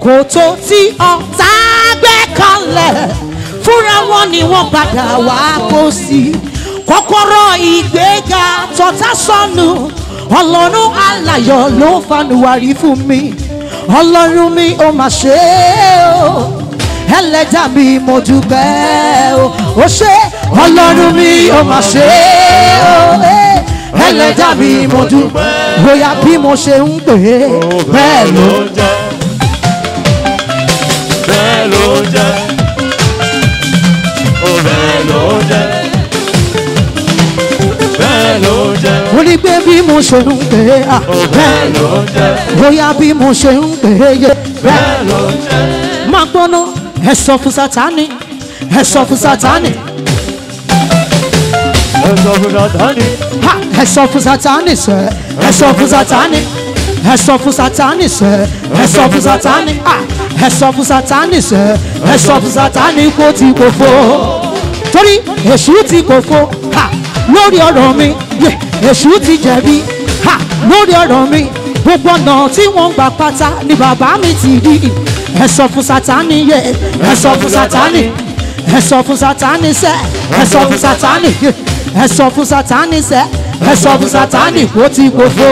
kòtò tí ọ̀tá gbẹ́ kalẹ̀ fúnra wọn ni wọ́n padà wá kó sí kọ́kọ́rọ́ ìgbéga tọ́tá sọnù ọlọ́run aláyọ̀ ló fanuwari fún mi ọlọ́run mi ò mà ṣe é o ẹlẹ́dà mi mo dúpẹ́ o ó ṣe ọlọ́run mi ò mà ṣe é o eh, ẹlẹ́dà mi mo dúpẹ́ bóyá bí mo ṣe ń pè é bẹ́ẹ̀ ló ń jẹ́ bẹ́ẹ̀ ló ń jẹ́ ó bẹ́ẹ̀ ló ń jẹ́ bẹ́ẹ̀ ló ń jẹ́ mo ní pé bí mo ṣe ń pè é ah, ó bẹ́ẹ̀ bẹ́ẹ̀ ló ń jẹ́ bóyá bí mo ṣe ń pè é yé bẹ́ẹ̀ bẹ́ẹ̀ ló ń jẹ́ máa gbóná ẹ sọ fún sátani ẹ sọ fún sátani ẹ sọ fún sátani ha ẹ sọ fún sátani sẹ ẹ sọ fún sátani ẹ sọ fún sátani sẹ ẹ sọ fún sátani ha ẹ sọ fún sátani sẹ ẹ sọ fún sátani kó ti kò fo torí èṣù ti kò fo ha lórí ọ̀rọ̀ mi yẹ èṣù ti jẹ̀bi ha lórí ọ̀rọ̀ mi gbogbo ọ̀nà tí wọ́n gbà pátá ni bàbá mi ti rí ẹ sọ fún sátani yẹ ẹ sọ fún sátani ẹ sọ fún sátani sẹ ẹ sọ fún sátani yẹ ẹ sọ fún sátani sẹ ẹ sọ fún sátani kó ti kò fo.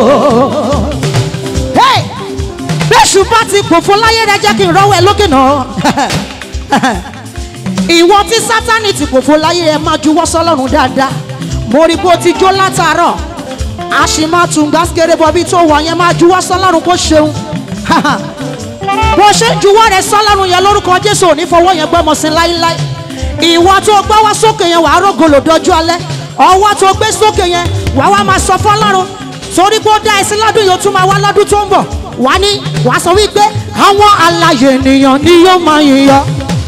Hey! bẹ́ẹ̀sù bá ti pòfo láyé rẹ jẹ́ kí n rọ́wọ́ ẹ lókè náà ìwọ tí sátani ti pòfo láyé rẹ máa juwọ́ sọ́lọ́run dáadáa mo rí bó ti jó látàárọ̀ a sì máa tún gbàsíkèrè bọ́bí tó wà yẹn máa juwọ́ sọ́lọ́run kó ṣeun bó ṣe ń juwọ́ rẹ sọ́lọ́run yẹn lórúkọ jésù ò ní fọwọ́ yẹn gbọ́mọ sí láíláí ìwọ tó gbọ́ wá sókè yẹn wàá rògòlò dọjú alẹ́ ọwọ́ tó gbé sókè yẹn wàá wá máa sọ fọ́lọ́run torí pé ó dá ẹ sí lọ́dún yìí ó tún máa wá lọ́dún tó ń bọ̀ wá ní wàá sọ wípé àwọn alàyè ènìyàn ni yóò máa yìn yọ.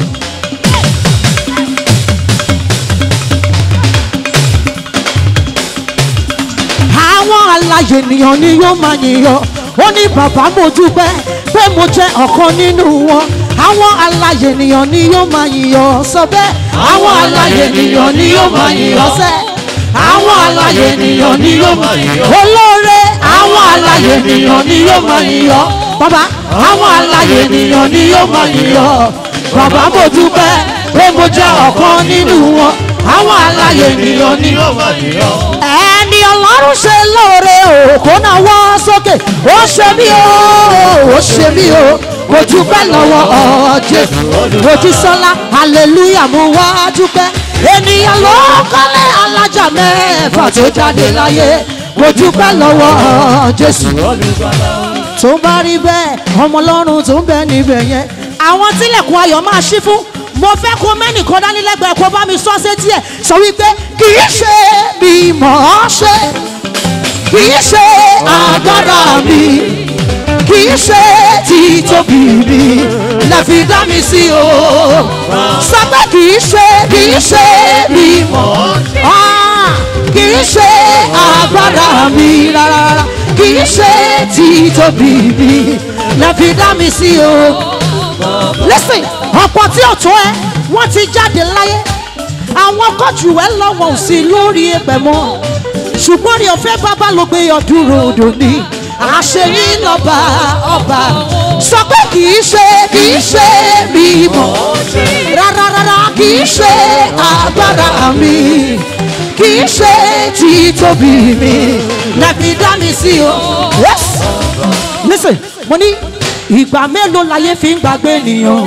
àwọn alàyè ènìyàn ni yóò máa yìn yọ ó ní bàbá mo dúpẹ́ pé mo jẹ́ ọ̀kan nínú wọn àwọn alàyè ènìyàn ni yóò máa yìn yọ sọ bẹ́ẹ̀ àwọn alàyè ènìyàn ni yóò máa yìn yọ sẹ́ àwọn alàyè ènìyàn ni yóò máa yìn yọ olóore àwọn alàyè ènìyàn ni yóò máa yìn yọ bàbá àwọn alàyè ènìyàn ni yóò máa yìn yọ bàbá mo dúpẹ́ pé mo jẹ́ ọ̀kan nínú wọn àwọn alàyè ènìyàn ni yóò máa yíyọ. ẹni ọlọ́run ṣe lóore o kó náà wọ́ sókè ó ṣe mí o ó ṣe mí o mo dúpẹ́ lọ́wọ́ ọ̀jẹ̀ ojúsọ́lá hallelujah mo wá dúpẹ́ ènìyàn ló kọ́lé alájà mẹ́fà tó jáde láyé mo dúpẹ́ lọ́wọ́ jésù tó bá rí bẹ́ẹ̀ ọmọ ọlọ́run tó ń bẹ níbẹ̀ yẹn àwọn tílẹ̀kùn ayọ̀ máa ṣí fún mo fẹ́ kó mẹ́nìkan dání lẹ́gbẹ̀ẹ́ kó bá mi sọ sétí ẹ̀ sọ wípé kì í ṣe bí mọ̀ ọ́ ṣe kì í ṣe agbára mi kì í ṣe títóbi mi lẹ́fi dá mi sí o sọ pé kì í ṣe kì í ṣe bí mọ̀ ọ́ ṣe kì í ṣe agbára mi rárá kì í ṣe títóbi mi lẹ́fi dá mi sí o listen ọ̀pọ̀ tí ò tó ẹ wọ́n ti jáde láyé àwọn kọ́jú ẹ lọ́wọ́ ò sí lórí ẹgbẹ́ mọ́ ṣùgbọ́n rí ọ̀fẹ́ bàbá ló gbé ọdún ròdò ní àṣeyí lọ́ba ọba sọ pé kì í ṣe kì í ṣe mi mọ̀ rárá rárá kì í ṣe agbára mi kì í ṣe títóbi mi lẹ́bi dá mi sí o. yes listen mo ní ìgbà mélòó láyé fi ń gbàgbé ènìyàn.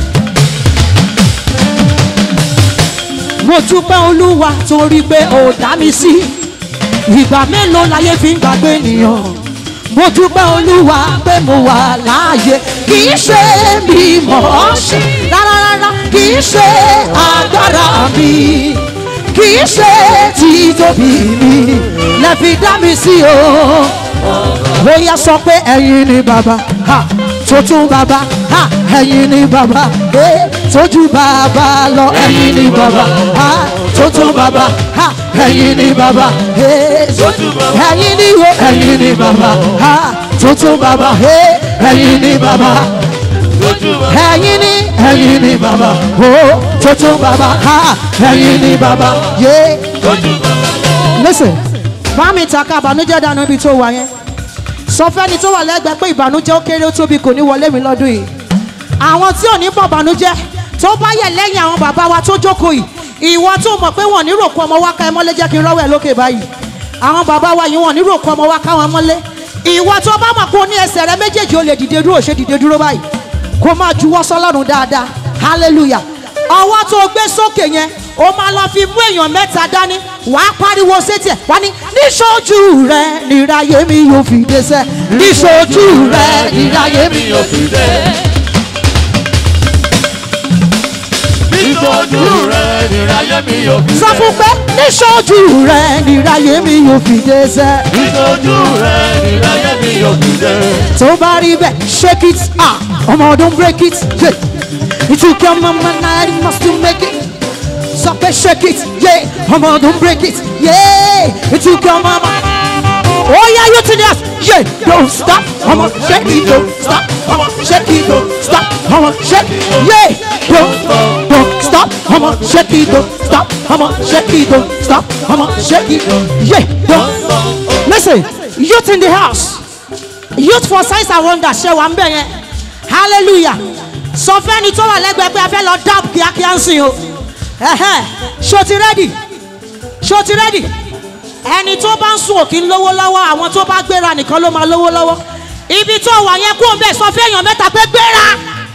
mo dúpẹ́ olúwa torí pé ó dá mi sí ìgbà mélòó láyé fi ń gbàgbé ènìyàn. mo dúpẹ́ olúwa pé mo wà láàyè kì í ṣe bí mo ṣe rárá rárá kì í ṣe agbára mi kì í ṣe títóbi mi lẹ́fi dá mi sí o bóyá sọ pé ẹ̀yin ni bàbá ha tuntun bàbá ha ẹ̀yin ni bàbá eh tójú bàbá lọ ẹ̀yin ni bàbá ha tuntun bàbá ha ẹ̀yin ni bàbá eh ẹ̀yin ni wo ẹ̀yin ni bàbá ha tuntun bàbá eh ẹ̀yin ni bàbá ẹ̀yin ni ẹ̀yin ni bàbá o tuntun bàbá ha ẹ̀yin ni bàbá yé. listen bá mi ta ká àbànújẹ́ dànù ibi tó wà yẹn sọ sọ fẹ́ni tó wà lẹ́gbẹ̀ẹ́ pé ìbànújẹ́ ó kéré ó tóbi kò ní wọlé mi lọ́dún yìí àwọn tí ò ní bọ̀ ìbànújẹ́ tó bá yẹ lẹ́yìn àwọn bàbá wa tó jókòó yìí ìwọ tó mọ̀ pé wọ́n ní ròkú ọmọ wa ká ẹ mọ́lé jẹ́ kí n rọ́wọ́ ẹ lókè báyìí àwọn bàbá wa yìí wọ́n ní ròkú ọmọ wa ká wọn mọ́lé ìwọ tó bá mọ̀ pé o ní ẹsẹ̀ rẹ méjèèjì o lè dìde dúró ṣe dìde dúró báyìí kó máa juwọ́ sọ́lọ́run dáadáa hallelujah ọwọ́ tó o gbé sókè yẹn o máa lọ fi mú èèyàn mẹ́ta dání wàá pariwo sétí ẹ̀ wá ní níṣojú rẹ níráyé mi yóò fi dé sẹ́ níṣojú rẹ níráyé mi yóò fi dé. Nítojú rẹ̀ níráyé mi yóò fi dé. sọ fún pé níṣojú rẹ níráyé mi yóò fi dé sẹ́ Nítojú rẹ̀ níráyé mi yóò fi dé. tó bá rí bẹ́ẹ̀ shake it ah ọmọ ọdún break it yeah. ìtúkẹ́ ọmọ ọmọ náà rí must to make it sọ pé shake it yeah. ọmọ ọdún break it yeah. ìtúkẹ́ ọmọ ọmọ. Oh yeah, you to this. Yeah, don't stop. I'ma shake it, don't stop. I'ma shake it, don't stop. I'ma shake it. Yeah, don't, don't stop. I'ma shake it, don't stop. I'ma shake it, don't stop. I'ma shake it. Yeah, don't. Listen, youth in the house. Youth for signs and wonders. Ṣé wà ń bẹ̀ yẹn? Hallelujah. Sọ fẹ́ni tó wà lẹ́gbẹ̀ẹ́ pé a fẹ́ lọ dáàbò kíákíá ń sìn o. Ẹ̀hẹ́, Ṣo ti rẹ́dì? Ṣo ti rẹ́dì? ẹni tó bá ń sùn òkì ń lówó lọ́wọ́ àwọn tó bá gbéra nìkan ló máa lówó lọ́wọ́ ibi tó wà yẹn kó o bẹ̀ sọ fún èèyàn mẹ́ta pé gbéra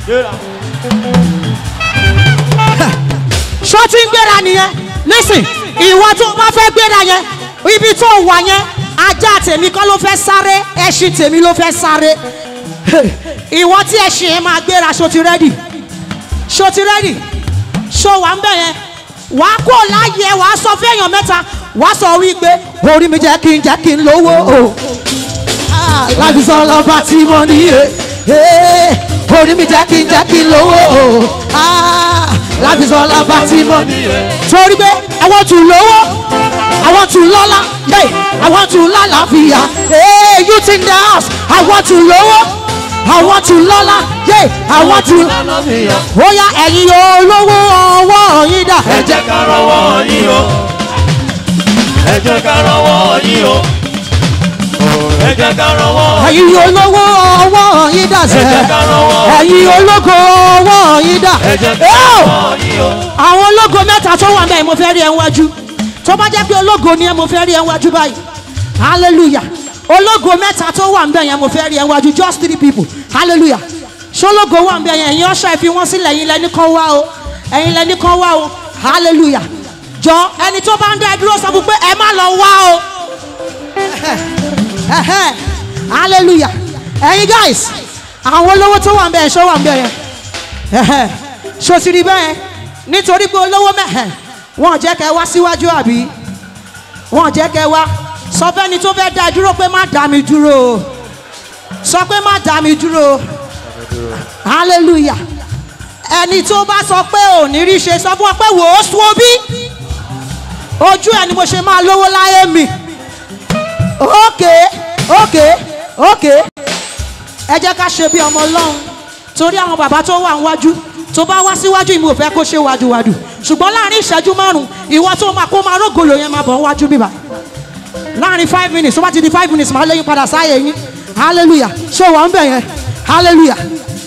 ṣó ti ń gbéra nìyẹn listen ìwọ tó bá fẹ́ gbéra yẹn ibi tó wà yẹn ajá tèmi kọ́ ló fẹ́ sáré ẹṣin tèmi ló fẹ́ sáré ìwọ tí ẹṣin yẹn máa gbéra ṣó ti rẹ́dì ṣó ti rẹ́dì ṣó wà ń bẹ̀ yẹn wàá kó láyé wàá sọ fún èèyàn mẹ́ta wàá sọ wípé orí mi jẹ́ kí n jẹ́ kí n lówó o láti sọ lọ́ba tí mo ní e orí mi jẹ́ kí n jẹ́ kí n lówó o láti sọ lọ́ba tí mo ní e. torí pé I want to lówó I want to lọ́lá hey, I want to lálàáfíà hey, youth in the house I want to lówó I want to lọ́lá yeah, I want to. ó yá ẹ̀yin olówó ọwọ́ yín dà. Ẹ jẹ́ ká rọwọ́ yín o. Ẹ jẹ́ ká rọwọ́ yín o. Ẹ jẹ́ ká rọwọ́ ẹ̀yin olówó ọwọ́ yín dà Ẹ jẹ́ sẹ́ ká rọwọ́ ẹ̀yin ológo ọwọ́ yín dà Ẹ jẹ́ ká Ẹ́ẹ̀! rọwọ́ yín o. àwọn ológo mẹ́ta tó wà bẹ́ẹ̀ mo fẹ́ rí ẹ wájú tó bá jẹ́ pé ológo ni ẹ mo fẹ́ rí ẹ wájú báyìí hallelujah ológo mẹ́ta tó wà bẹ́ẹ̀ yẹn mo fẹ́ rí ẹ wájú just three people hallelujah ṣológo wà bẹ́ẹ̀ yẹn ẹ̀yin ọ̀ṣọ́ ẹ fi wọ́n sílẹ̀ ẹ̀yin lẹ́ni kan wá o ẹ̀yin lẹ́ni kan wá o hallelujah jọ ẹni tó bá ń dá ẹ dúró sọ fún pé ẹ má lọ wá o Ẹhẹ́. hallelujah ẹ̀yin guys àwọn olówó tó wà ń bẹ̀ ẹ̀ ṣọ́ wà ń bẹ̀ yẹn Ẹhẹ́. ṣó ti rí bẹ́ẹ̀ nítorí pé olówó mẹ́hẹ̀ wọ́n jẹ́ kẹ́ wá síwájú àbí wọ́n jẹ́ kẹ́ wá sọ fẹ́ni tó fẹ́ dá ẹ dúró pé má dá mi dúró o sọ pé má dá mi dúró o hallelujah ẹni tó bá sọ pé ò ní rí ṣe sọ fún ọ pé wò ó sún obí ojú ẹ ni mo ṣe máa lówó láyé mi ókè ókè ókè ẹ jẹ́ ká ṣe bí ọmọ ọlọ́run torí àwọn bàbá tó wà níwájú tó bá wá síwájú ìmú òfẹ́ kó ṣe wàdùwàdù ṣùgbọ́n láàrin ìṣẹ́jú márùn ìwọ tó máa kó máa rógòlò yẹn máa bọ̀ wájú bíbá láàrin five minutes tó bá ti di five minutes máa léyìn padà sáyé yín hallelujah ṣé wà ń bẹ̀ yẹn hallelujah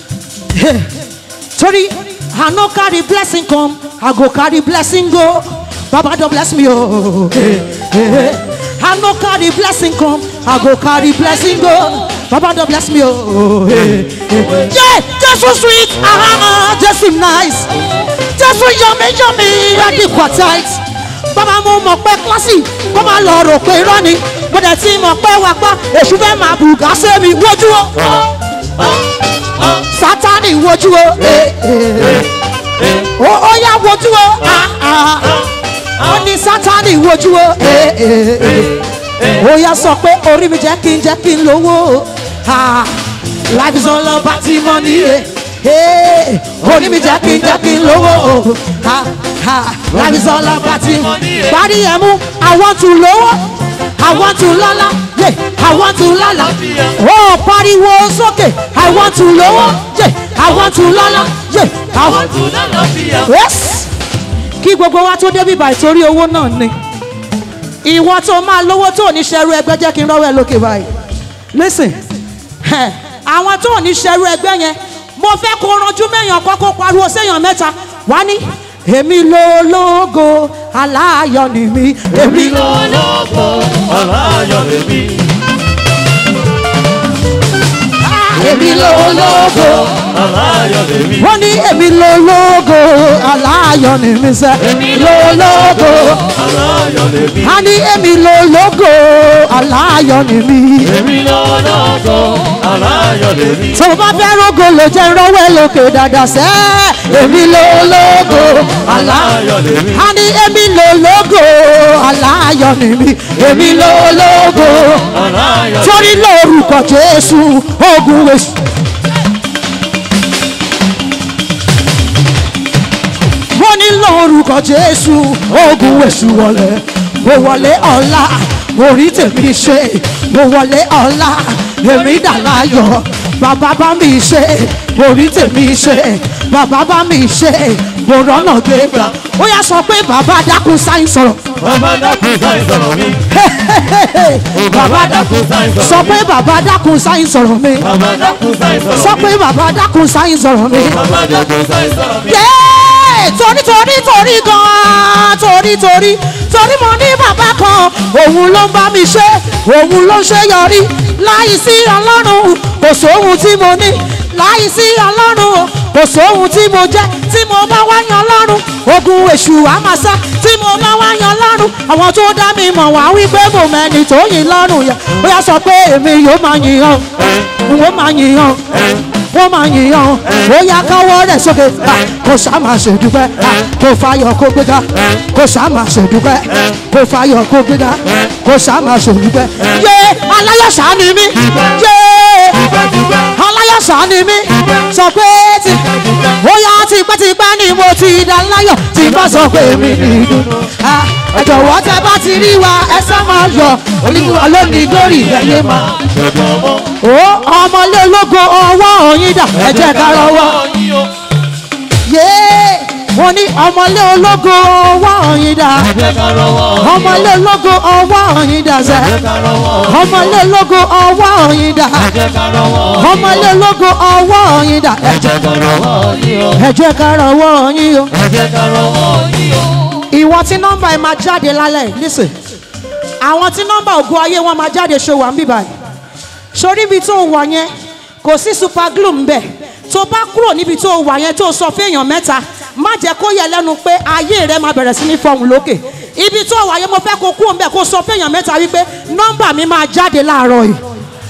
torí i no carry blessing come i go carry blessing go baba don bless me oh. I no carry blessing come, I go carry blessing go. Baba don bless me oh. Yeah, Jesu sweet, ah, Jesu nice. Jesu yummy yummy, adequate. Bàbá mo mọ̀ pé kílásì kó máa lọ rò pé irọ́ ni. Mo dẹ̀ ti mọ̀ pé wà pa èṣù fẹ́ máa bùgá sí mi wojú o. Sátánì wojú o. Ó ó yá wojú o. Ah, ah, ah ó ní sátani wojú o ó yá sọ pé orí mi jẹ́ kí n jẹ́ kí n lówó Ah, life is all about the money eh. orí mi jẹ́ kí n jẹ́ kí n lówó Ah, ah, life is all about the money parí ẹ̀ mú i want to lówó i want to lọ́lá yeah, i want to lọ́lá ó pariwo sókè i want to lówó yeah, i want to lọ́lá yeah, I want Tún lálàáfíà. yes kí gbogbo wa tó débi báyìí torí owó náà ni ìwọ tó máa lówó tó ní ṣẹrú ẹgbẹ́ jẹ́ kí n rọ́wọ́ ẹ lókè báyìí listen Ẹ̀, àwọn tó ò ní ṣerú ẹgbẹ́ yẹn mo fẹ́ kó ranjú mẹ́yàn kọ́kọ́ pariwo séèyàn mẹ́ta wá ní èmi lológo aláyọ̀ ni mí èmi ló. lọ́lọ́gbọ̀ aláyọ̀ lèmi. èmi lológo aláyọ̀ lèmi. wọ́n ní èmi lológo aláyọ̀ ni mí sẹ́ èmi lológo aláyọ̀ lèmi. a ní èmi lológo aláyọ̀ ni mí. èmi lọ́lọ́gbọ̀ aláyọ̀ lèmi. tó o bá fẹ́ rógo ló jẹ́ rọ́wẹ́ lókè dáadáa sẹ́ èmi lológo aláyọ̀ aláyọ̀ lèmi. a ní èmi lológo aláyọ̀ ni mí èmi lológo aláyọ̀ torí lórúkọ jésù ogun èṣù. wọ́n ní lórúkọ jésù ogun èṣù wọlé mo wọlé ọ̀la orí tèmi ṣe mo wọlé ọ̀la èmi dà láyọ̀ bàbá bá mi ṣe orí tèmi ṣe bàbá bá mi ṣe mo rọ́nà gbégbá ó yà sọ pé bàbá dákun sáyìn sọ̀rọ̀ bàbá dákun sáì sọ̀rọ̀ mi. bàbá dákun sọ pé bàbá dákun sáyìn sọ̀rọ̀ mi bàbá dákun sáì sọ̀rọ̀ sọ mi. pé bàbá dákun sáyìn sọ̀rọ̀ mi. bàbá dákun sáì sọ̀rọ̀ mi. Yéé! torí torí torí gan-an torí torí torí mo ní bàbá kan òun ló ń bá mi ṣe òun ló ń ṣe yọrí láì sí ọlọ́run kò sóhun tí mo ní láì sí ọlọ́run kò sóhun tí mo jẹ́ tí mo bá wá yan ọlọ́run ogun èṣù àmàṣà tí mo bá wá yan ọlọ́run àwọn tó dá mi mọ̀ wá wípé mo mẹ́ni tó yìn lọ́rùn yẹn ó yà sọ pé èmi yóò máa yìn ọ́ wọ́n máa yìn ọ́ wọ́n máa yìn ọ́ ó yà káwọ́ rẹ̀ sókè Ah, kò sá máa ṣèdúpẹ́ Ah, kò fàyọ̀ kó gbéga kò sá máa ṣèdúpẹ́ kò fàyọ̀ kó gbéga kò sá máa ṣèdúpẹ́ yé aláyọ̀sá ni mí yé aláyọ̀sá ni mí sọ pé ti ó yà tipẹ́tipẹ́ ni mo ti dá láyọ̀ tí bá sọ pé mi ní ìdùnnú Ah, ẹ jọ̀wọ́ tẹ bá ti rí wa ẹ sá máa yọ̀ olúwa lónìí lórí ẹ̀yẹ máa Ṣẹ̀gbọ́n mọ́. ó ọmọlé ológo ọwọ́ òyìn dà ẹ jẹ́ ká rọwọ́ yín o. yéé mo ní ọmọlé ológo ọwọ́ òyìn dà ẹ jẹ́ ká rọwọ́ yín o. ọmọlé ológo ọwọ́ òyìn dà sẹ́ ẹ jẹ́ ká rọwọ́ yín o. ọmọlé ológo ọwọ́ òyìn dà ẹ jẹ́ ká rọwọ́ yín o. ọmọlé ológo ọwọ́ òyìn dà ẹ jẹ́ ká rọwọ́ yín o. ẹ jẹ́ ká rọwọ́ yín o. ẹ jẹ́ ká rọwọ́ yín o. ìwọ tí nọ́mbà ẹ máa jáde lálẹ́ yìí, listen àwọn tí nọ́mbà ògo ayé wọn máa jáde ṣe wà ń bíbá yìí sórí ibi tó wà yẹn kò sí super glue ń bẹ̀ tó bá kúrò níbi tó wà yẹn tó sọ fẹ́yàn mẹ́ta má jẹ́ kó yẹ lẹ́nu pé ayé rẹ máa bẹ̀rẹ̀ sí ní fọhùn lókè ibi tó wà yẹn mo fẹ́ kó kúrò ń bẹ̀ kó sọ fẹ́yàn mẹ́ta wípé nọ́mbà mi máa jáde láàárọ̀ yìí.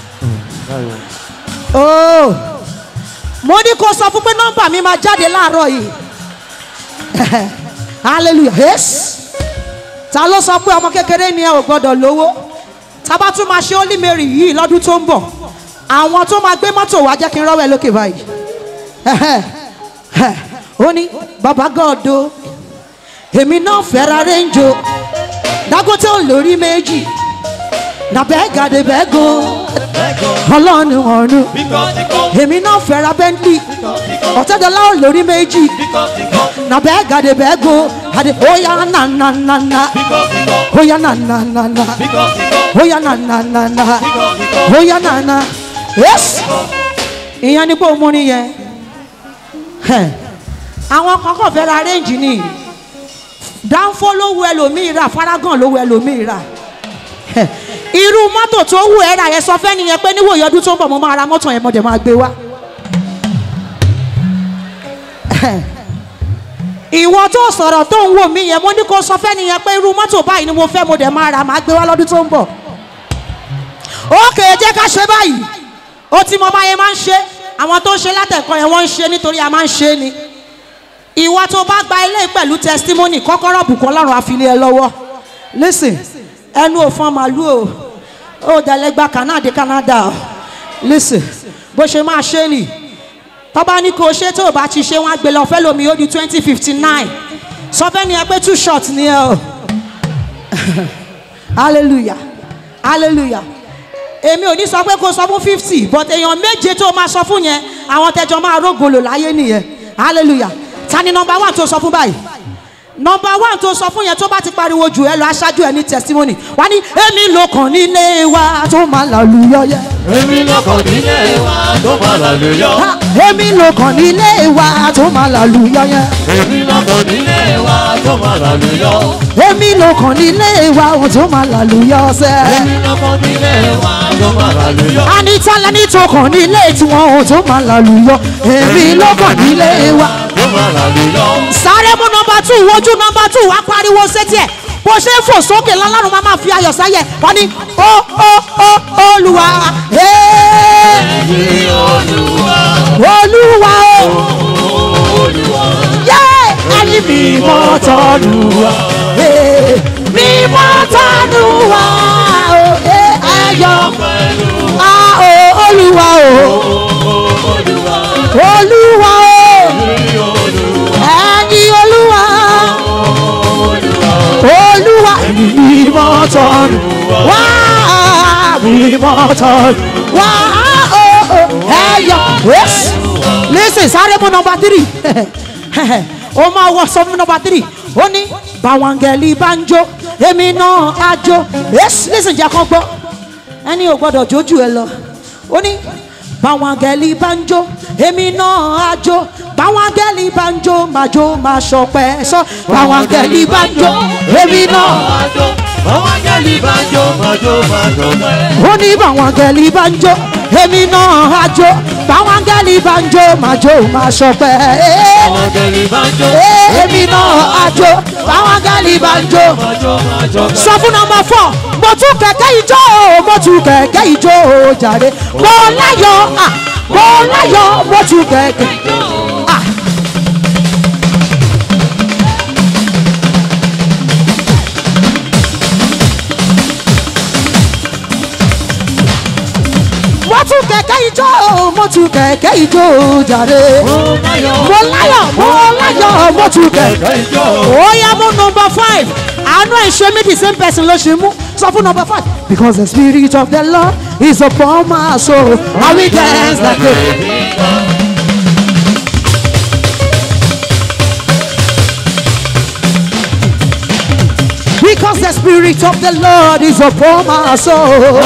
Oh. mo ní kó sọ fún pé nọ́mbà mi máa jáde láàárọ̀ yìí hallelujah yes ta ló sọ pé ọmọ kékeré ni ẹ ò gbọdọ̀ lówó tá bá tún máa ṣe Holy Mary yìí lọ́dún tó ń bọ̀ àwọn tó máa gbé mọ́tò wá jẹ́ kí n rọ́wọ́ ẹ lókè báyìí ó ní bàbá gọ́ọ̀dọ̀ èmi náà fẹ́ra rẹ́ńjọ Dangote ò lórí méjì nàbẹ́ gàdé bẹ́ẹ̀ go ọlọ́run ọ̀run Bíkọ́ ti kọ́. èmi náà fẹ́ra Bentley ọ̀tẹ́dọ́lá ò lórí méjì Bíkọ́ ti kọ́. na bega de bego ade oya na na na na Bíkọ́ ti kọ́. oya na na na na Bíkọ́ ti kọ́. oya na na na na Bíkọ́ ti kọ́. oya na na yes ìyẹn ni pé o mú ni yẹn Hẹ̀. àwọn kan kàn fẹ́ ra range ni dánfó ló wu ẹlòmíì rà faragan ló wu ẹlòmíì rà Hẹ̀. irú mọ́tò tó wù ẹ́ rà yẹn sọ fẹ́ nìyẹn pé níwòye ọdún tó ń bọ̀ mo máa ra mọ́tò yẹn mo dẹ̀ máa gbé wá. Hẹ̀ ìwọ tó sọ̀rọ̀ tó ń wò mí yẹn mo ní kó sọ fẹ́ nìyẹn pé irú mọ́tò báyìí ni mo fẹ́ mo dẹ̀ máa rà máa gbé wá lọ́dún tó ń bọ̀. ókè jẹ́ ká ṣe báyìí ó ti mọ báyẹn máa ń ṣe àwọn tó ń ṣe látẹ̀kọ́ yẹn wọ́n ń ṣe nítorí a máa ń ṣe ni. ìwọ tó bá gba ilé pẹ̀lú testimony kọ́kọ́rọ́ bùkún ọlọ́run àfilé ẹ lọ́wọ́ listen ẹnu òfin màlúù o ó dẹ̀lẹ́gbà Canada Canada o listen bó ṣe máa ṣe nìyí tọ́ba ní kò ṣe tó o bá ti ṣe wọ́n á gbé lọ fẹ́ lomi ó di twenty fifty nine sọ fẹ́ ni ẹ pé two short ni ẹ o hallelujah hallelujah èmi ò ní sọ pé kó sọ fún fifty but èèyàn méje tó o máa sọ fún yẹn àwọn tẹjọ máa rógolo láyé nìyẹn hallelujah ta ni nọmba one tó sọ fún báyìí nọmba one tó sọ fún yẹn tó bá ti pariwo jù ẹ lọ aṣáájú ẹ ní testimony wá ní èmi ló kàn nílé wa tó máa làlùyọ yẹ. èmi lọ́kàn nílé wa tó máa lálùyọ. Ha, èmi ló kàn nílé wa tó máa làlùyọ yẹ. èmi lọ́kàn nílé wa tó máa lálùyọ. èmi ló kàn nílé wa tó máa làlùyọ sẹ. èmi lọ́kàn nílé wa tó máa lálùyọ. anita lẹni tó kàn nílé tiwọn ò tó máa làlùyọ èmi ló kàn nílé wa. tó máa lálùyọ. sáré mú nọmba two wojú nọmba two wá pariwo sétí ẹ bó ṣe ń fò sókè lọ́lọ́run máa máa fi ayọ̀ sáyẹ̀ wọ́n ní ó ó ó olúwa ee, Ẹ̀yin Olúwa, olúwa o Olúwa, yé ẹni mímọ́ tọ́lúwa ee, mímọ́ tọ́lúwa o ee, ayọ̀ pẹ̀lú a o olúwa o Olúwa, olúwa o ẹ̀yin Olúwa, ẹni olúwa olúwa ẹni mímọ́ tọ́lúwa wá mímọ́ tọ́lúwa o o ẹyọ yes listen sáré mú nọmba three ó máa wọ sọ fún nọmba three ó ní bàwọ̀ngẹ̀lì bá ń jó èmi náà á jó yes listen jẹ́ kán gbọ́ ẹni ò gbọ́dọ̀ jójú ẹ lọ ó ní báwọn gẹ́lì bá ń jó èmi náà á jó báwọn gẹ́lì bá ń jó máa jó máa ṣọpẹ́ sọ báwọn gẹ́lì bá ń jó èmi náà àjọ, àwọn akẹ́lì bá jó, máa jó, máa jó pẹ́. ó ní báwọn gẹ́lì bá ń jó èmi náà á jó báwọn gẹ́lì bá ń jó máa jó máa ṣọpẹ́ Àwọn akẹ́lì bá jó, èmi náà á jó báwọn gẹ́lì bá ń jó máa jó, máa jó pẹ́. sọ fún nọmba fọ mo tún kẹ̀kẹ́ ijó o, mo tún kẹ̀kẹ́ ijó o, jàre mo láyọ̀ ah, mo láyọ̀ mo tún kẹ̀kẹ́. ah. mo tún kẹ̀kẹ́ ijó o, mo tún kẹ̀kẹ́ ijó o, jàre Mo láyọ̀, mo láyọ̀ mo láyọ̀ mo tún kẹ̀kẹ́ kẹ̀kẹ́ ijó. ó yá mú number five àánú ẹ̀ ṣe mí the same person ló ṣe mú sọ fún number five. because the spirit of the lord is upon my soul i will dance like a. because the spirit of the lord is upon my soul.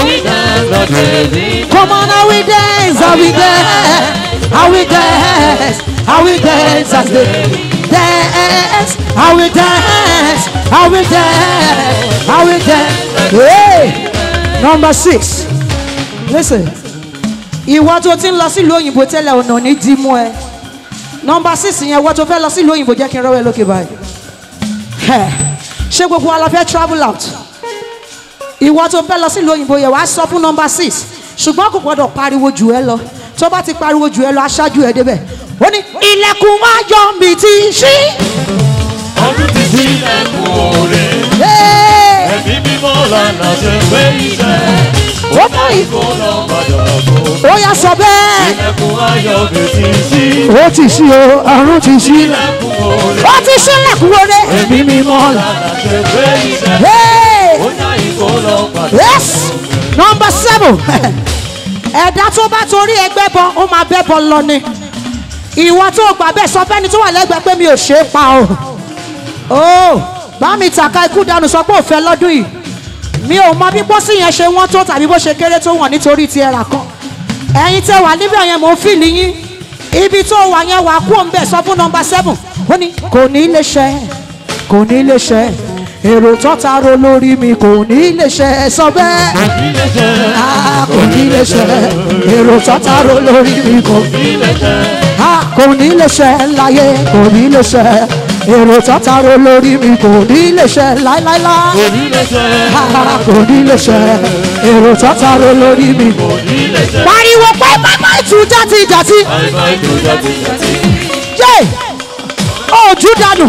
Come on, I will dance, I will dance, I will dance, I will dance as they dance, I will dance, I will dance, I will dance. Hey, number six. Listen, ìwọ tó ti ń lọ sílùú òyìnbó tẹ́lẹ̀ ọ̀nà ní dìímú ẹ. Number six yẹn ìwọ tó fẹ́ lọ sílùú òyìnbó jẹ́ kí n rọ́wọ́ ẹ lókè báyìí. Ẹ̀, Ṣé gbogbo wa la fẹ́ travel out? ìwọ tó fẹ́ lọ sílùú òyìnbó yẹn wàá sọ fún nọmba six ṣùgbọ́n kò gbọ́dọ̀ pariwo jù ẹ lọ tó bá ti pariwo jù ẹ lọ aṣáájú ẹ débẹ̀ ó ní ilẹ̀kùn ayọ̀ mi ti ṣí. Ọdún ti sí ẹ̀kún òòrè. Hey! Ẹ̀mí mímọ́ lànà ṣe pé iṣẹ́. ó mọ ìfò Kó lọ padà bọ̀. ó yà sọ bẹ́ẹ̀. Ẹ̀kún ayọ̀ mi ti sí. ó ti ṣí o àrùn ti ṣí Ẹ̀kún òòrè. ó ti ṣílẹ̀kùn wọlé. Ẹ̀mí mímọ́ lànà ṣe pé iṣẹ́. Hey! Ó yá ìkó lọ padà. yes number seven ẹ̀dá tó bá torí ẹgbẹ́ bọ ó máa bẹ́ bọ lọ ni ìwọ tó gbà bẹ́ẹ̀ sọ fẹ́ni tó wà lẹ́gbẹ̀ẹ́ pé mi ò ṣe é pa o ó bá mi tàka ikú dànù sọ pé ò fẹ́ lọ́dún yìí mi ò mọ bí pósí yẹn ṣe wọ́n tó tàbí bó ṣe kéré tó wọ̀n nítorí ti ẹ̀rà kan ẹ̀yin tẹ wà níbẹ̀ yẹn mò ń fìlì yín ibi tó wà yẹn wà kú òun bẹ̀ sọ fún nọmba seven ó ní kò ní lè ṣẹ kò ní lè ṣẹ èrò tọ́ta ro lórí mi kò ní lè ṣẹ sọ bẹ́ẹ̀ Ilé jẹ́. a kò ní lè ṣẹ èrò tọ́ta ro lórí mi kò Ilé jẹ́. a kò ní lè ṣẹ láyé kò ní lè ṣẹ èrò tọ́ta ro lórí mi kò ní lè ṣẹ láíláílá Ilé jẹ́. a kò ní lè ṣẹ èrò tọ́ta ro lórí mi. Ilé jẹ́. pariwo pé bàbá ìtú jáde ìdàtí Àìmọ̀ ètò jáde jáde. yé ojú dànù.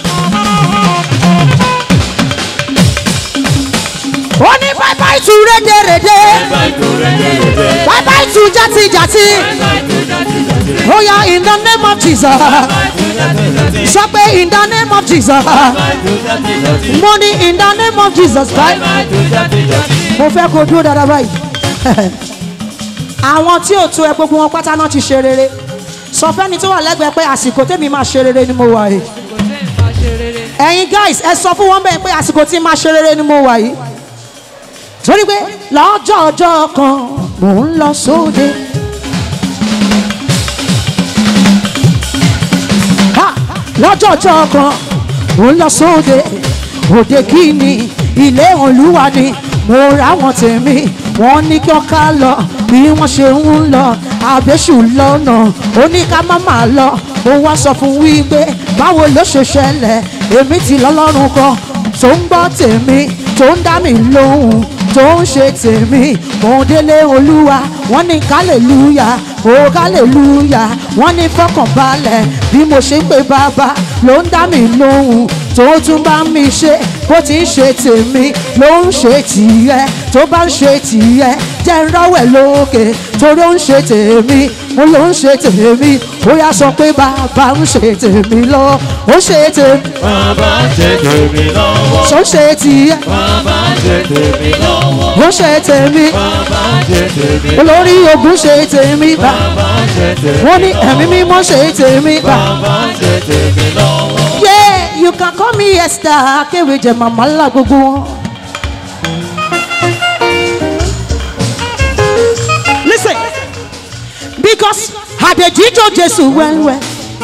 ó ní bàbá ìtú rédèrèdè Àìmọ̀ ètò rẹ̀dẹ̀rẹ̀dẹ̀. bàbá ìtú jáde ìdàtí. ó yá in the name of jesus sọ pé in the name of jesus mo ní in the name of jesus báyìí. mo fẹ́ kó dúró dáadáa báyìí àwọn tí ò tó ẹ gbogbo wọn pátá náà ti ṣe rere sọ fẹ́ni tó wà lẹ́gbẹ̀ẹ́ pé àsìkò tèmi máa ṣe rere ni mo wà yìí kò tẹ́ ẹ̀ máa ṣe rere ẹ̀yin guys ẹ sọ fún wọn bẹ́ẹ̀ pé àsìkò tí máa ṣe rere ni mo wà yìí torí pé lọ́jọ́ ọjọ́ kan mò ń lọ sóde. Ha! lọ́jọ́ ọjọ́ kan mò ń lọ sóde òde kí ni ilé olúwa ni mo ráwọn tèmi wọ́n ní kí wọ́n ká lọ bí wọ́n ṣe ń lọ àbẹ́sù lọ́nà ó ní ká má máa lọ mo wá sọ fún wípé báwo ló ṣe ṣẹlẹ̀ èmi ti lọ́lọ́run kan tó ń gbọ́ tèmi tó ń dá mi lóhùn tó ń ṣe tèmi mò ń délé olúwa wọ́n ní kálẹ̀lúyà ó kálẹ̀lúyà wọ́n ní fọkànbalẹ̀ bí mo ṣe ń pè bàbá ló ń dá mi lóhùn tó tún bá mi ṣe bó ti ń ṣe tèmi ló ń ṣe tìyẹ tó bá ń ṣe tìyẹ jẹ́ ń rọ́wẹ̀ lókè torí ó ń ṣe tèmi mo ló ń ṣe tèmi ó yá sọ pé bàbá ń ṣe tèmi lọ ó ṣe tèmi bàbá ṣe tèmi lọ́wọ́. tó ń ṣe tìyẹ bàbá ṣe tèmi lọ́wọ́. ó ṣe tèmi bàbá ṣe tèmi lọ́wọ́. olórí ogun ṣe tèmi bá bàbá ṣe tèmi wọ́n ní ẹ̀mí mímọ́ ṣe tèmi bá. bàbá ṣe tèmi lọ́wọ́. Yeah, you can call me Esther Akéwèjẹ màmá ńlá gbogbo wọn. Listen, because àdèjìjọ Jésù wẹ́wẹ́.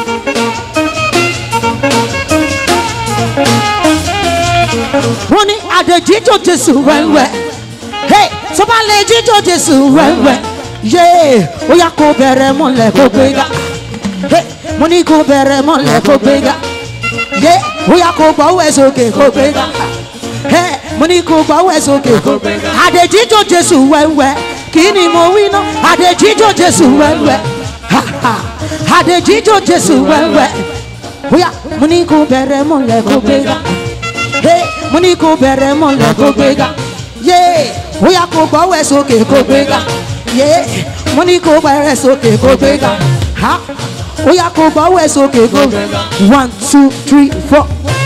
Wọ́n ní àdèjìjọ Jésù wẹ́wẹ́. Hey, tó bá lè jíjọ Jésù wẹ́wẹ́. Yeah, ó yá kó bẹ̀rẹ̀ mọ́lẹ̀ kó gbéga. Hey, mo ní kó bẹ̀rẹ̀ mọ́lẹ̀ kó gbéga yé bóyá kò gbọ́wọ́ ẹ̀ sókè kò gbé ga ẹ mo ní kò gbọ́wọ́ ẹ̀ sókè kò gbé ga àdèjìjọ jésù wẹ́wẹ́ kí ni mo wí ná àdèjìjọ jésù wẹ́wẹ́ ha, ha. àdèjìjọ jésù wẹ́wẹ́ bóyá mo ní kò bẹ̀rẹ̀ mọ́lẹ̀ kò gbé ga ẹ mo ní kò bẹ̀rẹ̀ mọ́lẹ̀ kò gbé ga yé bóyá kò gbọ́wọ́ ẹ̀ sókè kò gbé ga yé mo ní kò bẹ̀rẹ̀ sókè kò gbé ga ha ó yá kó gbọ́wọ́ ẹ̀ sókè kó one two three four.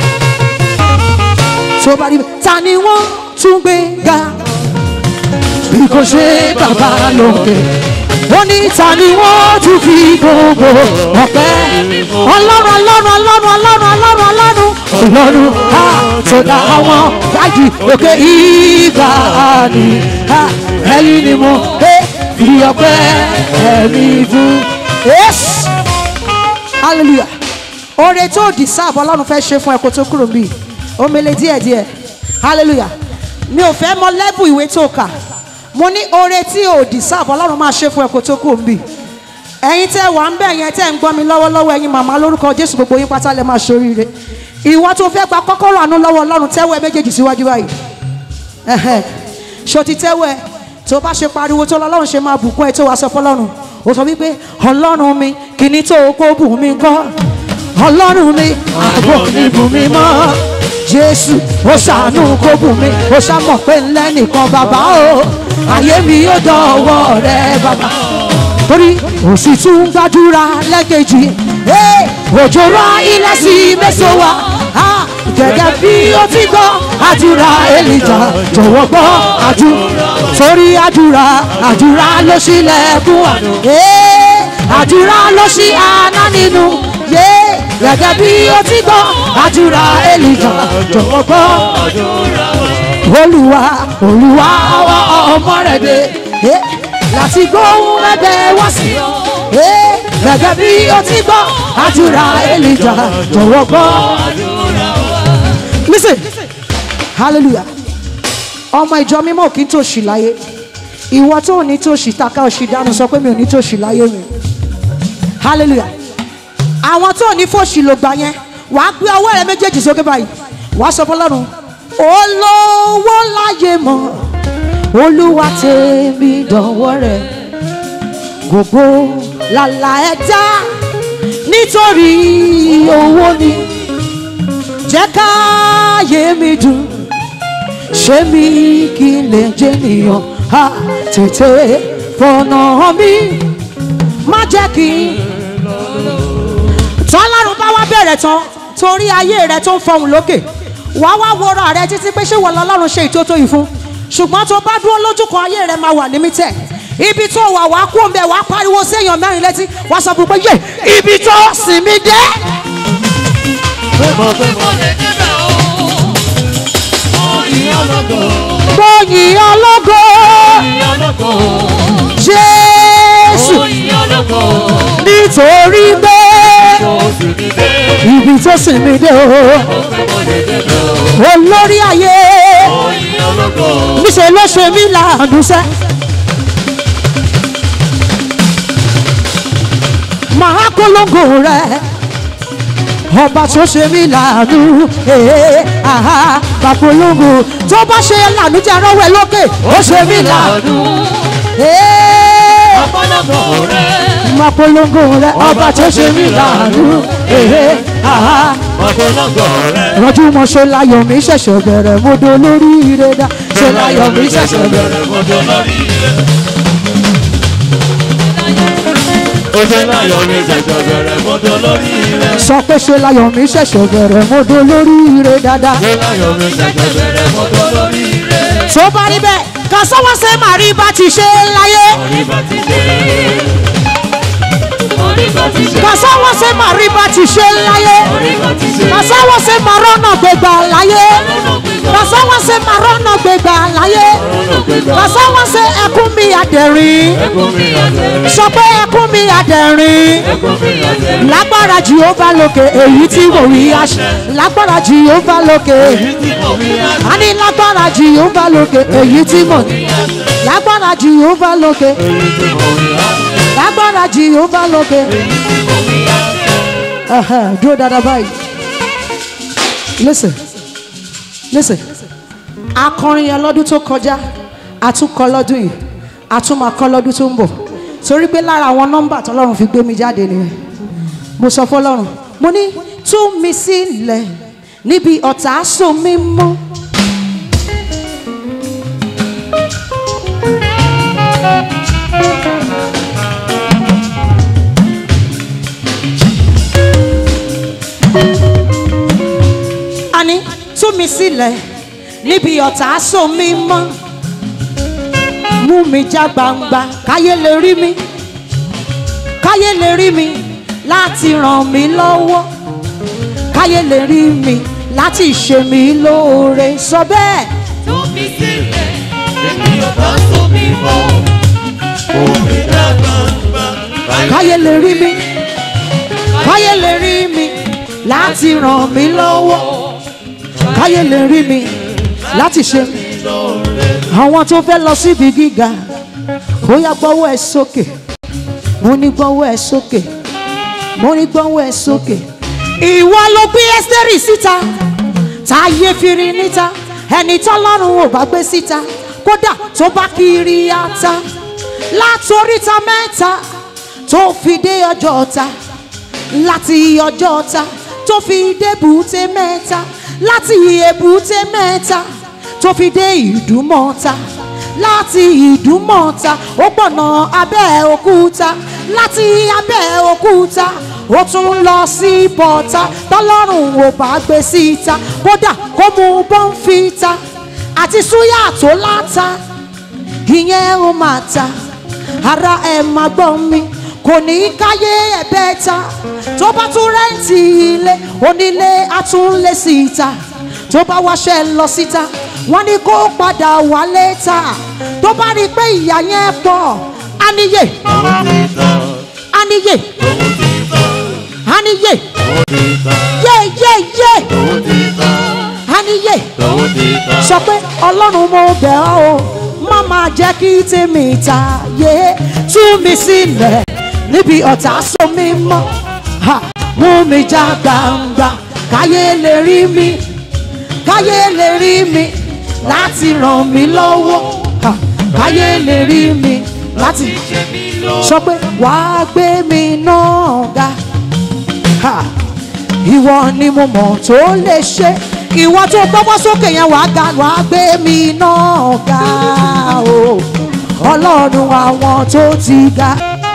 tó bá rí bẹ́ẹ̀ ta ni wọ́n tún gbé ga bí kò ṣe bàbá lókè ó ní ta ni wọ́n tún fi gbogbo ọ̀pẹ́ ọlọ́run ọlọ́run ọlọ́run ọlọ́run ọlọ́run ọlọ́run ọlọ́run ha tó dá àwọn dájì òkè ìgbà ni ha ẹ̀yin ni mo fi ọpẹ́ ẹ̀mí fún. Yes hallelujah oore tó di sáàbọ̀ ọlọ́run fẹ́ ṣe fún ẹ kó tó kúrò níbí omele díẹ̀díẹ̀ hallelujah mi ò fẹ́ mọ lẹ́bù ìwé tó kà mo ní oore tí ò di sáàbọ̀ ọlọ́run máa ṣe fún ẹ kó tó kúrò níbí ẹ̀yin tẹ́ wà ń bẹ̀ yẹn tẹ́ ń gbọ́ mi lọ́wọ́lọ́wọ́ ẹ̀yin màmá lórúkọ jésù gbogbo yín pátá lẹ́ máa ṣoríire ìwọ tó fẹ́ gba kọ́kọ́rọ́ àánú lọ́wọ́ ọlọ́run tẹ́wọ́ ẹ méjèèjì síwájú báyìí ẹ̀hẹ́ ṣó ti tẹ́wọ́ ẹ tó bá ṣe pariwo tó lọ́lọ́run ṣe máa bùkún ẹ tó wàá sọ fọlọ́run ó sọ wípé ọlọ́run mi kìíní tó kó bù mí kọ́ ọlọ́run mi àbò mi bù mí mọ́ jésù ó ṣàánú kó bù mí ó ṣàmọ̀ pé ńlẹ́ nìkan bàbá o ayé mi yóò dọ̀wọ́ rẹ bàbá torí ó sì tún gbàdúrà lẹ́kẹ̀jì òjò rọ ilẹ̀ sí mẹ́sàn-án wa gẹ́gẹ́ bí ó ti gbọ́ àdúrà èlìjà jọ̀wọ́ gbọ́ àdúrà torí àdúrà àdúrà ló ṣílẹ̀kùn àná àdúrà ló ṣí àná nínú yé gẹ́gẹ́ bí ó ti gbọ́ àdúrà èlìjà jọ̀wọ́ gbọ́ olùwà olùwà ọwọ́ ọmọ rẹ̀ dé láti gbóhùn ẹgbẹ́ wá sí ọ gẹ́gẹ́ bí ó ti gbọ́ àdúrà èlìjà jọ̀wọ́ gbọ́ listen hallelujah ọmọ ìjọ mímọ́ kì í tòṣì láyé ìwọ tó ní tòṣì taka òṣì dànù sọ pé mi ò ní tòṣì láyé mi hallelujah àwọn tó ní fòṣì ló gbà yẹn wàá gbé ọwọ́ rẹ méjèèjì sókè báyìí wàá sọ fọlọ́run olówó láyé mọ́ olúwa tèmi dọ̀wọ́ rẹ̀ gbogbo làlà ẹ̀dá nítorí owó ni jẹ́ káyé mi dùn ṣé mi kí n lè jẹ́ nìyàn á tètè fọ̀nà mi má jẹ́ kí n. tọ́lárun bá wá bẹ̀rẹ̀ tán torí ayé rẹ tó ń fọhùn lókè wá wá wọra rẹ títí pé ṣé wọ́n lọ́lọ́run ṣe ìtótó yìí fún ṣùgbọ́n tó bá dúró lójú kan ayé rẹ máa wà límítẹ̀ ibi tó wà wá kú òǹbẹ wá pariwo séèyàn mẹ́rin létí wá sọ fún pé yé ibi tó sì mí dé mo pé mo lè débẹ̀ o. Oyin ológo, gbóyin ológo oyin ológo, jésù oyin ológo. nítorí pé Mo sì ní dé, ibi tó sì mí dé o mo pé mo lè débẹ̀ o. olórí ayé Oyin ológo, níṣẹ́ ló ṣe mí làánúṣẹ́. màá polongo rẹ ọba tó ṣe mí làánú ee aha bá polongo tó bá ṣe làánú jẹ́ rọ́wẹ́ lókè ó ṣe mí làánú ee ọ̀pọ̀lọpọ̀ rẹ̀. máa polongo rẹ ọba tó ṣe mí làánú ee aha ọ̀pọ̀lọpọ̀ rẹ̀. rọjú mọ ṣe láyọ̀ mi ṣẹ̀ṣẹ̀ bẹ̀rẹ̀ mo do lórí ire dá ṣe láyọ̀ mi ṣẹ̀ṣẹ̀ bẹ̀rẹ̀. mọ́tò lórí ilẹ̀. ó ṣe láyọ̀ mi ṣẹ̀ṣẹ̀ bẹ̀rẹ̀ mọ́tò lórí ilẹ̀. sọ pé ṣe láyọ̀ mi ṣẹ̀ṣẹ̀ bẹ̀rẹ̀ mo do lórí ire dáadáa. ṣe láyọ̀ mi ṣẹ̀ṣẹ̀ bẹ̀rẹ̀ mọ́tò lórí ilẹ̀. tó bá rí bẹ́ẹ̀ kà sọ́wọ́ ṣe màrí bá ti ṣe láyé orí bá ti dé. orí bá ti ṣe. kà sọ́wọ́ ṣe màrí bá ti ṣe láyé orí bá ti ṣe. kà sọ́wọ́ ṣe màrọ́nà gbégbá láyé kà sọ́wọ́ ṣe màrọ́nà gbégbá láyé kà sọ́wọ́ ṣe ẹkún mi àdẹ̀rín ẹkún mi àtẹ̀. sọ pé ẹkún mi àdẹ̀rín ẹkún mi àtẹ̀. lágbára jehova lókè èyí tí mo rí àṣẹ lágbára jehova lókè èyí tí mo rí àṣẹ. a ní lágbára jehova lókè èyí tí mo ní lágbára jehova lókè èyí tí mo rí àṣẹ. lágbára jehova lókè èyí tí mo rí àṣẹ. Ẹhẹ́, dúró dáadáa báyìí listen listen akọrin yẹn lọ́dún tó kọjá àtúnkọ lọ́dún yìí àtúnmakọ lọ́dún tó ń bọ̀ torí pé lára àwọn nọ́mbà tọ́lọ́run fi gbé mi jáde nìyẹn mo sọ fọlọ́run mo ní tú mi sílẹ̀ níbi ọ̀tá so mi mọ́. àní tú mi sílẹ̀ níbi ọ̀tá so mi mọ́ mú mi já gbangba káyé lè rí mi káyé lè rí mi láti ràn mí lọ́wọ́ káyé lè rí mi láti ṣe mí lóore sọ bẹ́ẹ̀ tó fi sílẹ̀ èmi ò bá so mi bọ̀. omi dàgbà káyé lè rí mi káyé lè rí mi láti ràn mí lọ́wọ́ káyé lè rí mi láti ṣe mí àwọn tó fẹ́ lọ síbi gíga bóyá gbọ́wọ́ ẹ sókè mo ní gbọ́wọ́ ẹ sókè mo ní gbọ́wọ́ ẹ sókè. ìwọ ló gbé ẹ́sítẹ́rì síta táyé firi níta ẹni tọ́lọ́run ò bá gbé síta kódà tó bá kiri ata látoríta mẹ́ta tó fi dé ọjọ́ ọ̀ta láti ọjọ́ ọ̀ta tó fi dé èbúté mẹ́ta láti èbúté mẹ́ta tó fi dé ìdúmọ̀ta láti ìdúmọ̀ta ó gbọ̀nà abẹ́ òkúta láti abẹ́ òkúta ó tún lọ sí bọ́ta tọ́lọ́run ò bá gbé síta kódà kó mu bọ́ǹfìta àti súyà tó láta ìyẹn ó máa ta ara ẹ̀ máa gbọ́ mi kò ní káyé ẹ̀bẹ̀ ta tó bá tún rẹ́ǹtì ilé onílé àtúnlé síta tó bá wáṣẹ́ lọ síta wọ́n ní kó padà wálé ta tó bá rí i pé ìyá yẹn pọ̀ áníyè owó ti tán áníyè owó ti tán áníyè owó ti tán yé yé yé owó ti tán áníyè owó ti tán. sọ pé ọlọ́run mo bẹ̀ ọ́ o má máa jẹ́ kí tèmi ta yé tú mi sílẹ̀ níbi ọ̀tá so mi mọ́ ha mú mi já gbangba káyé lè rí mi káyé lè rí mi láti ràn mí lọ́wọ́ ha káyé lè rí mi láti ṣe mí lọ. sọ pé wàá gbé mi náà ga ha ìwọ ni mo mọ̀ tó lè ṣe ìwọ tó gbọ́wọ́ sókè yẹn wàá ga wàá gbé mi náà ga o ọlọ́run àwọn tó ti ga.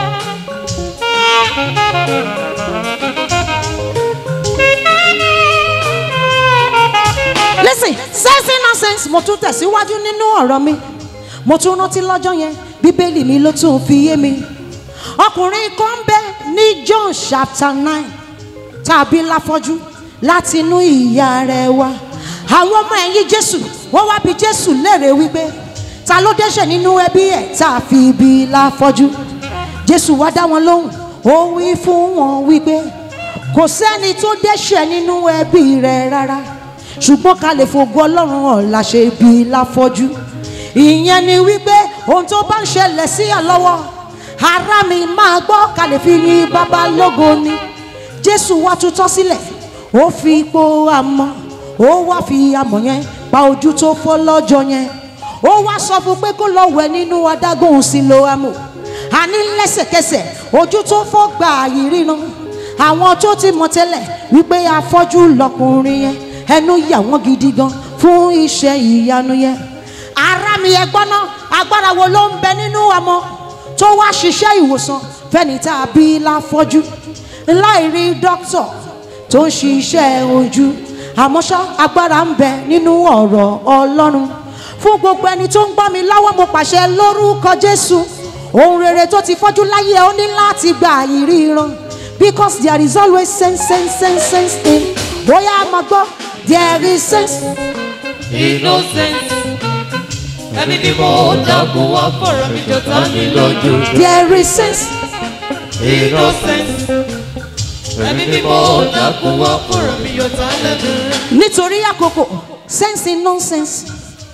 listen sense nonsense mo tún tẹ̀síwájú nínú ọ̀rọ̀ mi mo tún rántí lọ́jọ́ yẹn bíbélì mi ló tún fi yé mi ọkùnrin kan bẹ ní john chapter nine tàbí láfọ́jú láti inú ìyá rẹ̀ wá àwọn ọmọ ẹ̀yìn jésù wọ́n wá bi jésù léèrè wípé ta ló dẹ́ṣẹ̀ nínú ẹbí ẹ̀ tá a fi ibi láfọ́jú jésù wá dá wọn lóhùn ó wí fún wọn wípé kò sẹ́ni tó dẹ́ṣẹ̀ nínú ẹbí rẹ̀ rárá ṣùgbọ́n ká lè fògo ọlọ́run hàn la ṣe ibi láfọ́jú ìyẹn ni wípé ohun tó bá ń ṣẹlẹ̀ sí àlọ́wọ́ ara mi máa gbọ́ ká lè fi yin bàbá lógo ni jésù wá tutọ́ sílẹ̀ ó fi ipò àmọ́ ó wá fi àmọ́ yẹn pa ojú tó fọ́ lọ́jọ́ yẹn ó wá sọ fún pé kó lọ wẹ̀ nínú adágún sílóámù àní lẹ́sẹ̀kẹsẹ̀ ojú tó fọ́ gbà yìí ríran àwọn tó ti mọ̀ tẹ́lẹ̀ wípé afọ́jú lọkùnrin yẹn ẹnu yà wọ́n gidi gan fún iṣẹ́ ìyanu yẹn ara mi ẹ gbọ́ná agbára wo ló ń bẹ nínú ọmọ tó wá ṣiṣẹ́ ìwòsàn fẹ́ni tá a bí láfọ́jú láì rí dókítà tó ń ṣiṣẹ́ ojú àmọ́ ṣá agbára ń bẹ nínú ọ̀rọ̀ ọlọ́run fún gbogbo ẹni tó ń gbọ́ mi lọ́wọ́ mo pàṣẹ lórúkọ jésù ohun rere tó ti fọ́jú láyé ẹ ó ní láti gba ìríran because there is always sense sense sense sense in bóyá a máa gbọ́ there is sense innocent ẹni bí mo dákun wá fọ̀rọ̀ mi jọ tá mi lójú there is sense innocent ẹni bí mo dákun wá fọ̀rọ̀ mi jọ tá lẹ́nu. nítorí àkókò sense in nonsense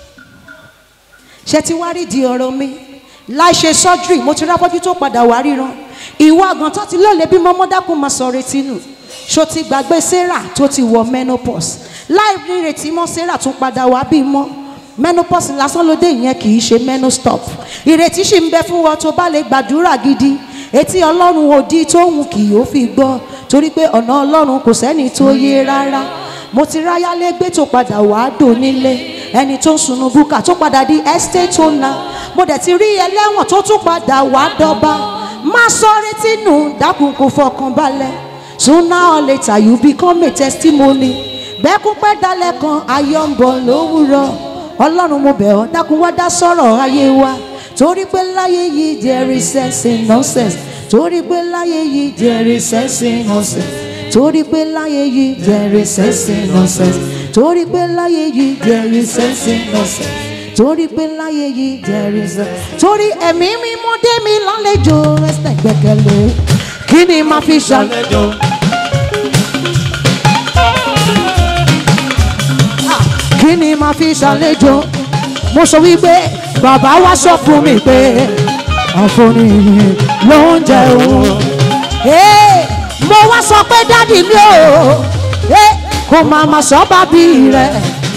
ṣe ti wá rí di ọ̀rọ̀ mi láì ṣe surgery mo ti rábọ́jú tó padà wá ríran ìwọ àgàn tó ti lọ́ọ̀lẹ́ bí mọ́mọ́ dákun máa sọ retí nù ṣó ti gbàgbé sarah tó ti wọ menopause láì rí retí mọ́ sarah tún padà wá bí mọ́ menopause lásán ló dé ìyẹn kì í ṣe menostop ìrètí sì ń bẹ fún wọn tó bá lè gbàdúrà gidi etí ọlọ́run òdi tóun kì yóò fi gbọ́ torí pé ọ̀nà ọlọ́run kò sẹ́ni tó yé rárá mo ti ráyálégbé tó padà wàá dò nílé ẹni tó ń sunu búkà tó padà di estate owner mo dẹ̀ ti rí ẹlẹ́wọ̀n tó tún padà wàá dọ́ba má sọ retí nù dákun kò fọkàn balẹ̀ sooner or later you become a testimony bẹ́ẹ̀kún pẹ́ dalẹ̀ kan ayọ̀ ń bọ̀ lówùrọ̀ ọlọ́run mo bẹ̀ ọ́ dákun wá dá sọ̀rọ̀ ayé wa torí pé láyé yìí there is sense in nonsense torí pé láyé yìí there is sense in nonsense torí pé láyé yìí there is sense in nonsense torí pé láyé yìí there is sense in nonsense torí pé láyé yìí there is sense torí ẹ̀mí mímú dé mi lálejò ẹsẹ̀ gbẹ̀kẹ̀lé kí ni màá fi ṣàlẹ̀. Àlejò kí ni màá fi ṣàlejò mo sọ wípé bàbá wa sọ fún mi pé àforí ló ń jẹ òun Hey, mo wá sọ pé dádì mi ò hey, kò máa ma sọ bábí rẹ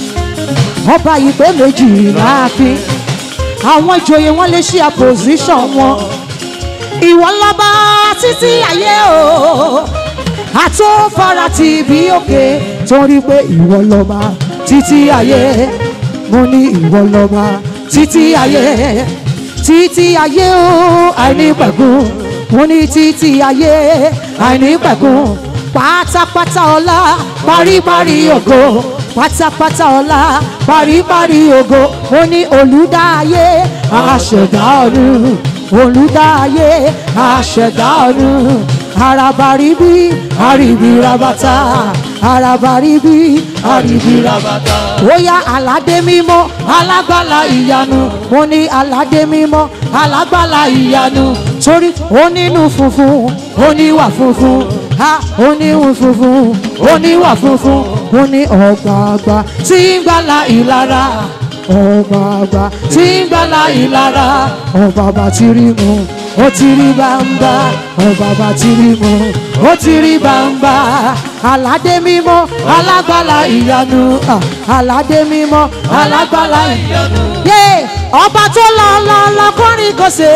ọba yìí pé méjì láàfin àwọn ìjòyè wọn lè ṣe àpòsíṣàn wọn ìwọ lọ́ba títí ayé o àtúnfara ti bí òkè torí pé ìwọ lọ́ba títí ayé mo ní ìwọ lọ́ba títí ayé títí ayé o àìnípẹ̀kun mo ní títí ayé àìnípẹ̀kun pátápátá ọlá paríparí ògo pátápátá ọlá paríparí ògo mo ní olùdáyé àṣẹ̀dá ọ̀run olùdáyé àṣẹ̀dá ọ̀run arabaribí arìbìrabata arabaribí arìbìrabata bóyá aládé mímọ́ alágbàlá ìyanu mo ní aládé mímọ́ alágbàlá ìyanu torí onínú funfun oníwà funfun ha oníhun funfun oníwà funfun mo ní ọ̀gbàgbà tí ń gbàlà ìlara ọ̀gbàgbà tí ń gbàlà ìlara ọ̀bàbà tí rí mu ó ti rí bàǹbà ọ̀bàbà tí rí mu ó ti rí bàǹbà aládé mímọ́ alágbàlá ìyanu ah, aládé mímọ́ alágbàlá ìyanu. yé ọba tó lọ lọ lọ kọrin kò ṣe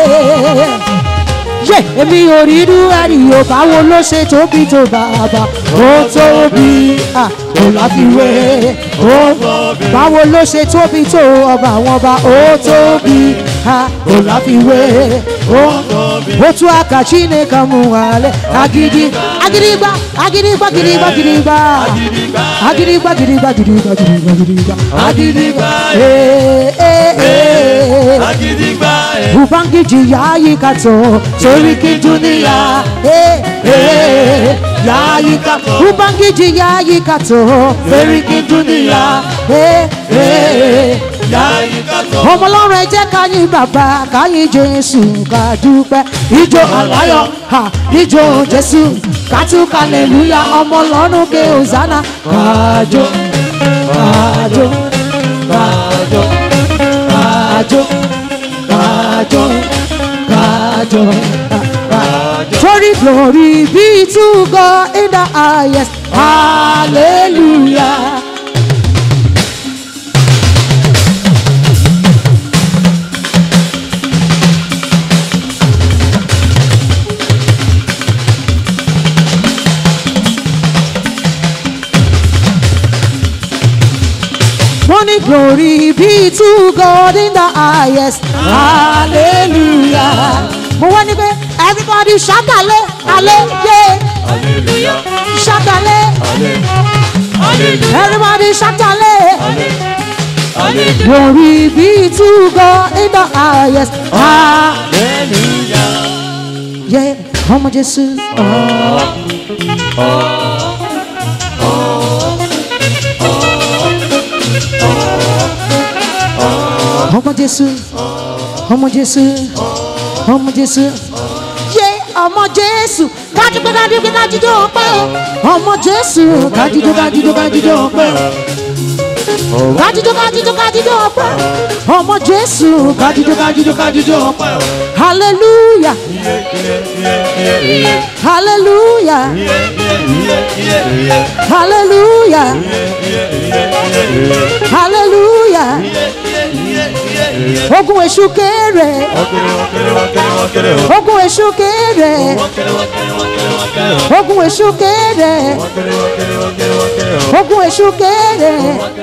yé èmi ò rí irú ẹ̀rí o báwo ló ṣe tóbi tó bàbá ó tóbi ah, kò láfiwé ó báwo ló ṣe tóbi tó ọba àwọn ọba ó tóbi ah, kò láfiwé ó otu aka chineke mụ nwale agidi agịrịgba agịrịgba gịrịgba gịrịgba agịrịgba gịrịgba gịrịgba gịrịgba gịrịgba Agịrịgba, ee ee ee Agídígba ẹ̀. ubangiji ya yi kato tori ki duniya ee Eh, yayika ubangiji yayika to feriki dunia Eh, eh, Yáyíká tó. ọmọ ọlọ́run ẹ jẹ́ ká yìn bàbá ká yìn jésù ká dúpẹ́ ijó àláyọ̀ ha ijó jésù ká tún kàlẹ́lúyà ọmọ ọlọ́run ké hosanna kájó kájó kájó kájó kájó kájó kájó. Glory, glory be to God in the highest. Hallelujah. Morning glory be to God in the highest. Hallelujah. Mo wá ní pé everybody ṣàkàlẹ̀ alẹ́ yé Hallelujah. ṣàkàlẹ̀ Hallelujah. everybody ṣàkàlẹ̀. Hallelujah. Glory be to God in the highest. Hallelujah. Yeah, ọmọ Jésù. Ọmọ Jésù. Ọmọ Jésù. Ọmọ Jésù. Yé ọmọ Jésù. Kájúgbé kájúgbé kájújó ọpẹ́ o. Ọmọ Jésù. Kájújó kájújó kájújó ọpẹ́ o. Kájújó kájújó kájújó ọpẹ́ o. Ọmọ Jésù. Kájújó kájújó kájújó ọpẹ́ o. Hallelujah. Hallelujah. Hallelujah. Hallelujah. Ogun èṣù kéré. Ogun èṣù kéré. Ogun èṣù kéré. Ogun èṣù kéré.